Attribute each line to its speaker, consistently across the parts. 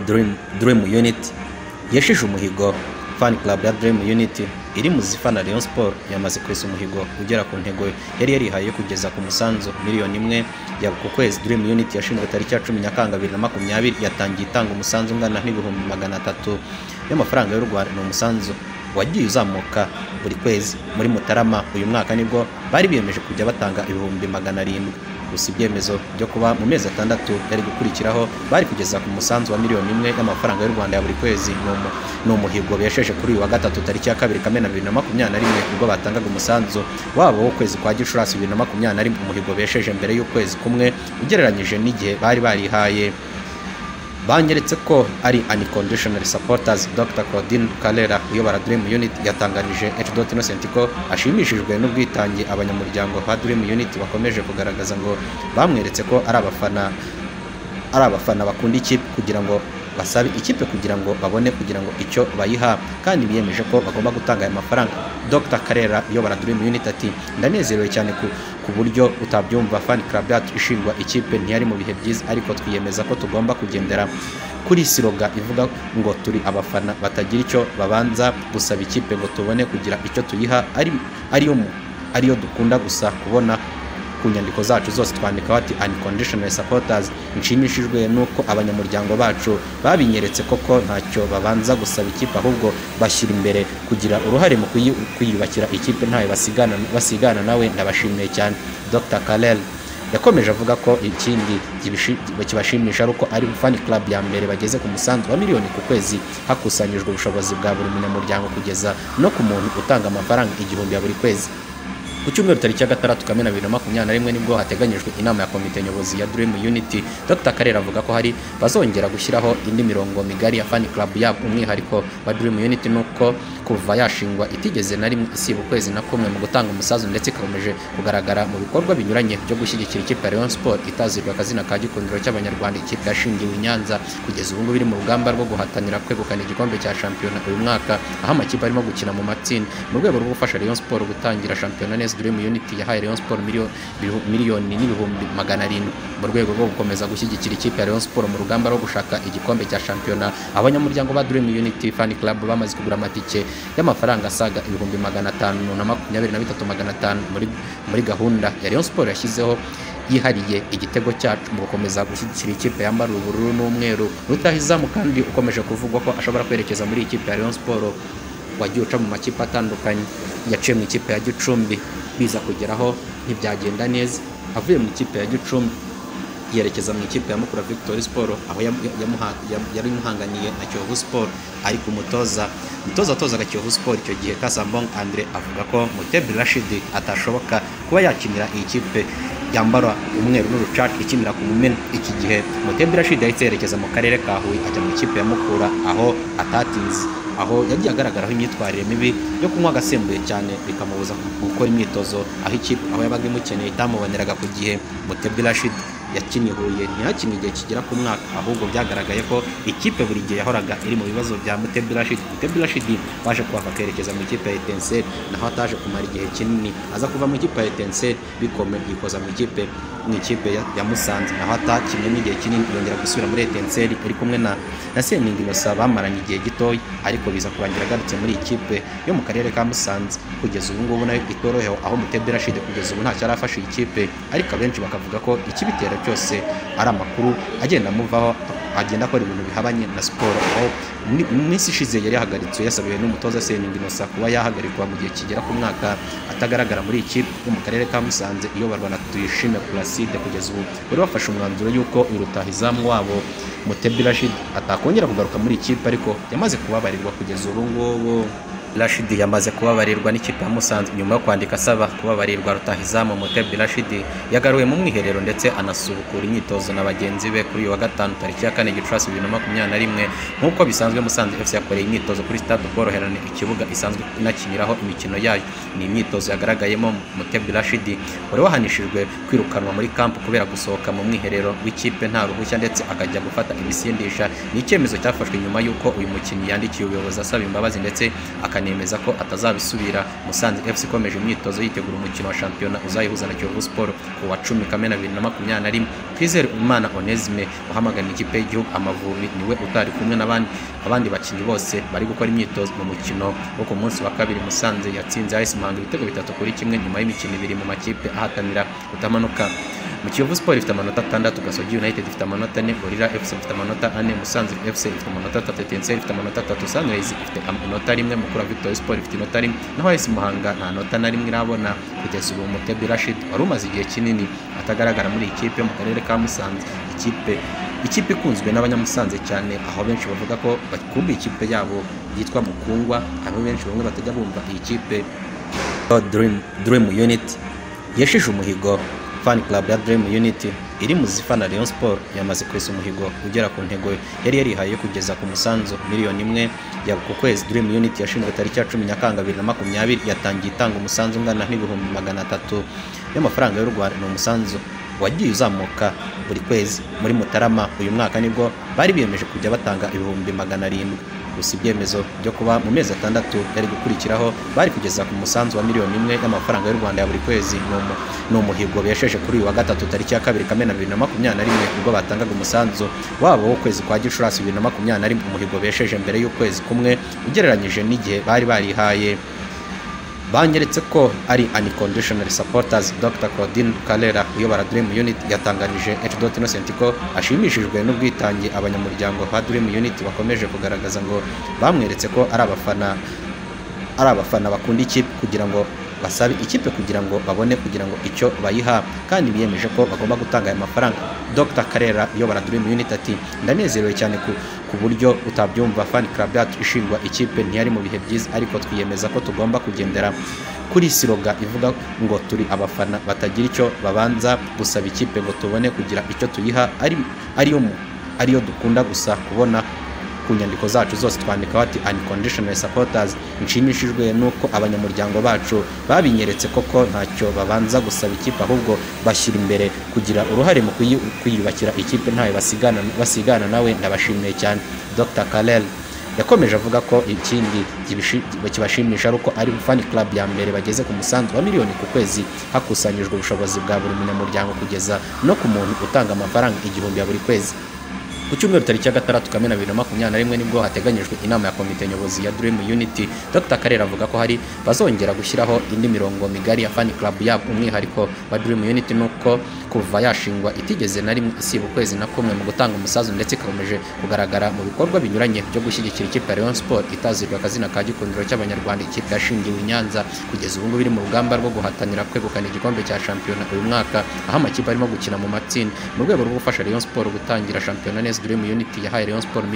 Speaker 1: Dream, Dream Unit yashije umuhigo Fan Club ya Dream Unit iri mu zifana Rayon Sport yamaze kwesa umuhigo ugera ku ntego yari yarihaye yo kugeza ku musanzu miliyoni imwe ya ku kwezi Dream Unit yashinzwe tariki ya 10 Nyakanga 2020 yatangiye itanga umusanzu ungana n'ibihumbi magana atatu y'amafaranga y'u Rwanda ni umusanzu wagiye uzamuka buri kwezi muri Mutarama uyu mwaka nibwo bari biyemeje kujya batanga ibihumbi magana arindwi gusa ibyemezo byo kuba mu mezi atandatu yari gukurikiraho bari kugeza ku musanzu wa miliyoni imwe y'amafaranga y'u Rwanda ya buri kwezi ni umu- ni umuhigo besheje kuri uyu wa gatatu tariki ya kabiri kamena bibiri na makumyabiri na rimwe ubwo batangaga umusanzu wabo w'ukwezi kwa gicurasi bibiri na makumyabiri na rimwe umuhigo besheje mbere y'ukwezi kumwe ugereranyije n'igihe bari barihaye banyeretse ko ari unconditional supporters Dr Claudine Kalera uyobora Dream Unit yatangarije H.Dot Innocent ko ashimishijwe n'ubwitange abanyamuryango ba Dream Unit bakomeje kugaragaza ngo bamweretse ko ari abafana ari abafana bakunda ikipe kugira ngo basabe ikipe kugira ngo babone kugira ngo icyo bayiha kandi biyemeje ko bagomba gutanga aya mafaranga Dr Karera uyobora Dream Unit ati ndanezerewe cyane ku, ku buryo utabyumva fan club yacu ishingwa ikipe ntiyari mu bihe byiza ariko twiyemeza ko tugomba kugendera kuri siroga ivuga ngo turi abafana batagira icyo babanza gusaba ikipe ngo tubone kugira icyo tuyiha ari ariyo mu- ariyo dukunda gusa kubona ku nyandiko zacu zose twandikaho ati unconditional supporters nshimishijwe nuko abanyamuryango bacu babinyeretse koko ntacyo babanza gusaba ikipe ahubwo bashyira imbere kugira uruhare mu kuyi- kwiyubakira ikipe ntawe basigana, basigana nawe ndabashimiye cyane Dr Kalel yakomeje avuga ko ikindi kibishi- kibashimisha ari uko ari fan club ya mbere bageze ku musanzu wa miliyoni ku kwezi hakusanyijwe ubushobozi bwa buri munyamuryango kugeza no ku muntu utanga amafaranga igihumbi ya buri kwezi ku cyumweru tariki ya gatandatu kamena bibiri na makumyabiri na rimwe nibwo hateganyijwe inama ya komite nyobozi ya Dream Unity Dr Karera avuga ko hari bazongera gushyiraho indi mirongo migari ya fan club yabo umwihariko wa Dream Unity nuko kuva yashingwa itigeze na rimwe isiba ukwezi na kumwe mu gutanga umusanzu ndetse ikomeje kugaragara mu bikorwa binyuranye byo gushyigikira ikipe ya Rayon Sport itazirwa akazina ka gikundiro cy'abanyarwanda ikipe yashingiwe i Nyanza kugeza ubu ngubu iri mu rugamba rwo guhatanira kwegukana igikombe cya shampiyona uyu mwaka aho amakipe arimo gukina mu matsinda mu rwego rwo gufasha Rayon Sport gutangira shampiyona neza Dream Unit yahaye Rayon Sport miliyoni bihu- miliyoni n'ibihumbi magana arindwi mu rwego rwo gukomeza gushyigikira ikipe ya Rayon Sport mu rugamba rwo gushaka igikombe cya shampiyona abanyamuryango ba Dream Unit Fan Club bamaze kugura amatike y'amafaranga asaga ibihumbi magana atanu na makumyabiri na bitatu magana atanu muri muri gahunda ya Rayon Sport yashyizeho yihariye igitego cyacu mu gukomeza gushyigikira ikipe yambara ubururu n'umweru rutahizamu kandi ukomeje kuvugwa ko ashobora kwerekeza muri iyi kipe ya Rayon Sports wagiye uca mu makipe atandukanye yaciye mu ikipe ya Gicumbi biza kugeraho ntibyagenda neza avuye mu ikipe ya Gicumbi yerekeza mu ikipe ya Mukura Victory Sport aho yamu- yamuha- yamu- yari imuhanganiye na Kiyovu Sport ariko umutoza umutoza atozaga Kiyovu Sport icyo gihe Kasambong Andre avuga ko Mutebi Rashid atashoboka kuba yakinira iyi kipe yambara umweru n'urucaca ikinira ku mumena iki gihe Mutebi Rashid yahise yerekeza mu karere ka Huye ajya mu ikipe ya Mukura aho atatinze aho yagiye agaragaraho imyitwarire mibi yo kunywa agasembuye cyane bikamubuza gukora imyitozo aho ikipe aho yabaga imukeneye itamuboneraga ku gihe Mutebi Rashid yakinnye Huye ntiyakinnye igihe kigera ku mwaka ahubwo byagaragaye ko ikipe buri gihe yahoraga iri mu bibazo bya Muteburashid Muteburashid baje kuhava akerekeza mu ikipe ya Etincelle naho ataje kumara igihe kinini aza kuva mu ikipe ya Etincelle bikome yikoza mu ikipe mu ikipe ya, ya Musanze naho atakinnye n'igihe kinini yongera gusubira muri Etincelle iri kumwe na na Seningi Innocent bamaranye igihe gitoya ariko biza kurangira agarutse muri iyi kipe yo mu karere ka Musanze kugeza ubu ngubu nayo itorohewe aho Muteburashid kugeza ubu ntacyo arafasha iyi kipe ariko abenshi bakavuga ko ikibitera cyose ari amakuru agenda amuvaho agenda akora ibintu bihabanye na siporo aho mu- mu minsi ishize yari yahagaritswe yasabiwe n'umutoza Seningi Innocent kuba yahagarikwa mu gihe kigera ku mwaka atagaragara muri iki kipe yo mu karere ka Musanze iyoborwa na Tuyishime Placide kugeza ubu bari bafashe umwanzuro y'uko uyu rutahizamu wabo Mutebi Rashid atakongera kugaruka muri iyi kipe ariko yamaze kubabarirwa kugeza ubu ngubu Rashid yamaze kubabarirwa n'ikipe ya Musanze nyuma yo kwandika asaba kubabarirwa rutahizamu Mutebi Rashid yagaruwe mu mwiherero ndetse anasubukura imyitozo na bagenzi be kuri uyu wa gatanu tariki ya kane Gicurasi bibiri na makumyabiri na rimwe nk'uko bisanzwe Musanze FC yakoreye imyitozo kuri stade ubworoherane ikibuga isanzwe inakiniraho imikino yayo ni imyitozo yagaragayemo Mutebi Rashid wari wahanishijwe kwirukanwa muri kampu kubera gusohoka mu mwiherero w'ikipe nta ruhushya ndetse akajya gufata ibisindisha ni icyemezo cyafashwe nyuma y'uko uyu mukinnyi yandikiye ubuyobozi asaba imbabazi ndetse akana anemeza ko atazabisubira Musanze FC ikomeje imyitozo yitegura umukino wa shampiyona uzayihuza na Kiyovu Sport ku wa 10 Kamena 2021 Twizere Imana Onesme uhamagara ikipe y'igihugu Amavubi niwe utari kumwe n'abandi abandi bakinnyi bose bari gukora imyitozo mu mukino wo ku munsi wa kabiri Musanze yatsinze AS Muhanga ibitego bitatu kuri kimwe nyuma y'imikino ibiri mu makipe ahatanira kutamanuka mu Kiyovu Sport ifite amanota atandatu Gasogi United ifite amanota ane Gorilla FC ifite amanota ane Musanze FC ifite amanota atatu Etincelles ifite amanota atatu Sunrise ifite inota rimwe Mukura Victory Sport ifite inota rimwe naho AS Muhanga nta nota na rimwe irabona kugeza ubu Mutebi Rashid wari umaze igihe kinini atagaragara muri iyi kipe yo mu karere ka Musanze ikipe ikipe ikunzwe n'abanyamusanze cyane aho benshi bavuga ko bakunda ikipe yabo yitwa Mukungwa aho benshi bamwe batajya bumva iyi kipe Dream, Dream Unit yashije umuhigo fan club ya Dream Unity iri mu zifana Rayon Sport yamaze kwesa umuhigo ugera ku ntego yari yarihaye kugeza ku musanzu miliyoni imwe ya ku kwezi Dream Unity yashinzwe tariki ya 10 Nyakanga 2020 yatangiye itanga umusanzu ungana n'ibihumbi magana atatu y'amafaranga y'u Rwanda ni umusanzu wagiye uzamuka buri kwezi muri Mutarama uyu mwaka nibwo bari biyemeje kujya batanga ibihumbi magana arindwi gusa ibyemezo byo kuba mu mezi atandatu yari gukurikiraho bari kugeza ku musanzu wa miliyoni imwe y'amafaranga y'u Rwanda ya buri kwezi ni umuhigo biyesheje kuri uyu wa gatatu tariki ya kabiri kamena bibiri na makumyabiri na rimwe ubwo batangaga umusanzu wabo w'ukwezi kwa gicurasi bibiri na makumyabiri na rimwe umuhigo biyesheje mbere y'ukwezi kumwe ugereranyije n'igihe bari barihaye banyeretse ko ari unconditional supporters Dr Claudine Kalera uyobora Dream Unit yatangarije H.Dot Innocent ko ashimishijwe n'ubwitange abanyamuryango ba Dream Unit bakomeje kugaragaza ngo bamweretse ko ari abafana ari abafana bakunda ikipe kugira ngo basabe ikipe kugira ngo babone kugira ngo icyo bayiha kandi biyemeje ko bagomba gutanga aya mafaranga Dr Karera uyobora Dream Unit ati ndanezerewe cyane ku, ku buryo utabyumva fan club yacu ishingwa ikipe ntiyari mu bihe byiza ariko twiyemeza ko tugomba kugendera kuri siroga ivuga ngo turi abafana batagira icyo babanza gusaba ikipe ngo tubone kugira icyo tuyiha ari ariyo ariyo dukunda gusa kubona ku nyandiko zacu zose twandika bati unconditional supporters nshimishijwe nuko abanyamuryango bacu babinyeretse koko ntacyo babanza gusaba ikipe ahubwo bashyira imbere kugira uruhare mu kwiyubakira ikipe ntayo basigana, basigana nawe ndabashimiye cyane Dr Kalel yakomeje avuga ko ikindi kibashimisha ari uko ari fan club ya mbere bageze ku musanzu wa miliyoni ku kwezi hakusanyijwe ubushobozi bwa buri munyamuryango kugeza no ku muntu utanga amafaranga igihumbi ya buri kwezi ku cyumweru tariki ya gatandatu kamena bibiri na makumyabiri na rimwe nibwo hateganyijwe inama ya komite nyobozi ya Dream Unity Dr Karera avuga ko hari bazongera gushyiraho indi mirongo migari ya fan club yabo umwihariko wa Dream Unity nuko kuva yashingwa itigeze na rimwe isiba ukwezi na kumwe mu gutanga umusazu ndetse ikomeje kugaragara mu bikorwa binyuranye byo gushyigikira ikipe ya Rayon Sport itazirwa akazina ka gikundiro cy'abanyarwanda ikipe yashingiwe i Nyanza kugeza ubu ngubu iri mu rugamba rwo guhatanira kwegukana igikombe cya shampiyona uyu mwaka aho amakipe arimo gukina mu matsinda mu rwego rwo gufasha Rayon Sport gutangira shampiyona neza Dream Unity yahaye Rayon Sport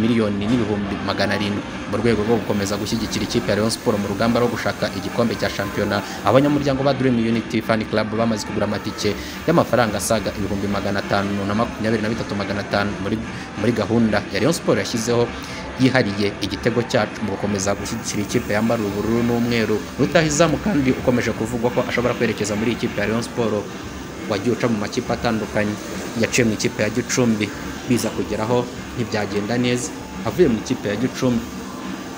Speaker 1: miliyoni n'ibihumbi magana arindwi mu rwego rwo gukomeza gushyigikira ikipe ya Rayon Sport mu rugamba rwo gushaka igikombe cya shampiyona abanyamuryango ba Dream Unity Fan Club bamaze kugura amatike y'amafaranga asaga ibihumbi magana atanu na makumyabiri na bitatu magana atanu muri gahunda ya Rayon Sport yashyizeho yihariye igitego cyacu mu gukomeza gushyigikira ikipe yambara ubururu n'umweru rutahizamu kandi ukomeje kuvugwa ko ashobora kwerekeza muri ikipe ya Rayon Sport wagiye uca mu makipe atandukanye yaciye mu ikipe ya Gicumbi biza kugeraho ntibyagenda neza avuye mu ikipe ya Gicumbi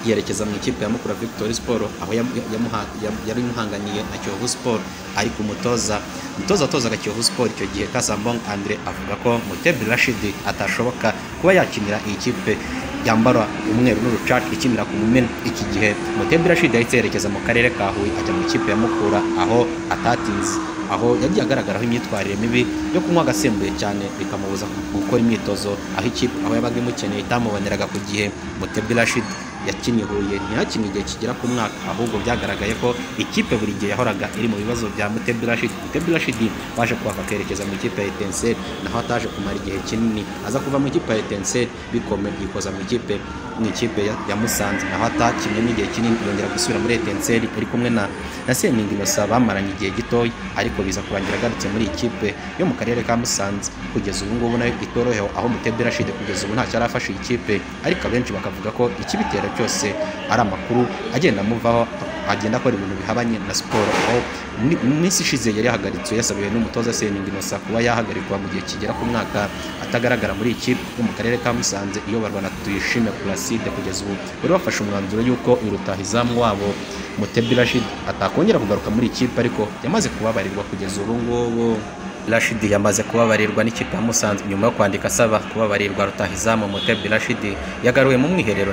Speaker 1: yerekeza mu ikipe ya Mukura Victory Sport aho yari imuhanganiye na Kiyovu Sport ariko umutoza umutoza atozaga Kiyovu Sport icyo gihe Kasambong Andre avuga ko Mutebi Rashid atashoboka kuba yakinira iyi kipe yambara umweru n'urucaca ikinira ku mumena iki gihe Mutebi Rashid yahise yerekeza mu karere ka Huye ajya mu ikipe ya Mukura aho atatinze aho yagiye agaragaraho imyitwarire mibi yo kunywa agasembuye cyane bikamubuza gukora imyitozo aho ikipe aho yabaga imukeneye itamuboneraga ku gihe Mutebi Rashid yakinnye Huye ntiyakinnye igihe kigera ku mwaka ahubwo byagaragaye ko ikipe buri gihe yahoraga iri mu bibazo bya Mutebi Rashid Mutebi Rashid baje kuhava akerekeza mu ikipe ya Etincelle naho ataje kumara igihe kinini aza kuva mu ikipe ya Etincelle bikome yikoza mu ikipe mu ikipe ya Musanze naho atakinnye n'igihe kinini yongera gusubira muri Etincelle ari kumwe na na Seningi Innocent bamaranye igihe gitoya ariko biza kurangira agarutse muri ikipe yo mu karere ka Musanze kugeza ubu ngubu nayo itorohewe aho Mutebi Rashid kugeza ubu ntacyo arafasha iyi kipe ariko abenshi bakavuga ko ikibitera cyose ari amakuru agenda amuvaho agenda akora ibintu bihabanye na siporo aho muri- mu minsi ishize yari yahagaritswe yasabiwe n'umutoza Seninga Innocent kuba yahagarikwa mu gihe kigera ku mwaka atagaragara muri iki yo mu karere ka Musanze iyoborwa na Tuyishime Placide kugeza ubu bari bafashe umwanzuro y'uko irutahizamu wabo Mutebi Rashid atakongera kugaruka muri ikipe ariko yamaze kubabarirwa kugeza ubu ngubu Rashidi yamaze kubabarirwa n'ikipe ya Musanze nyuma yo kwandika asaba kubabarirwa rutahizamu Mutebi Rashidi yagaruwe mu mwiherero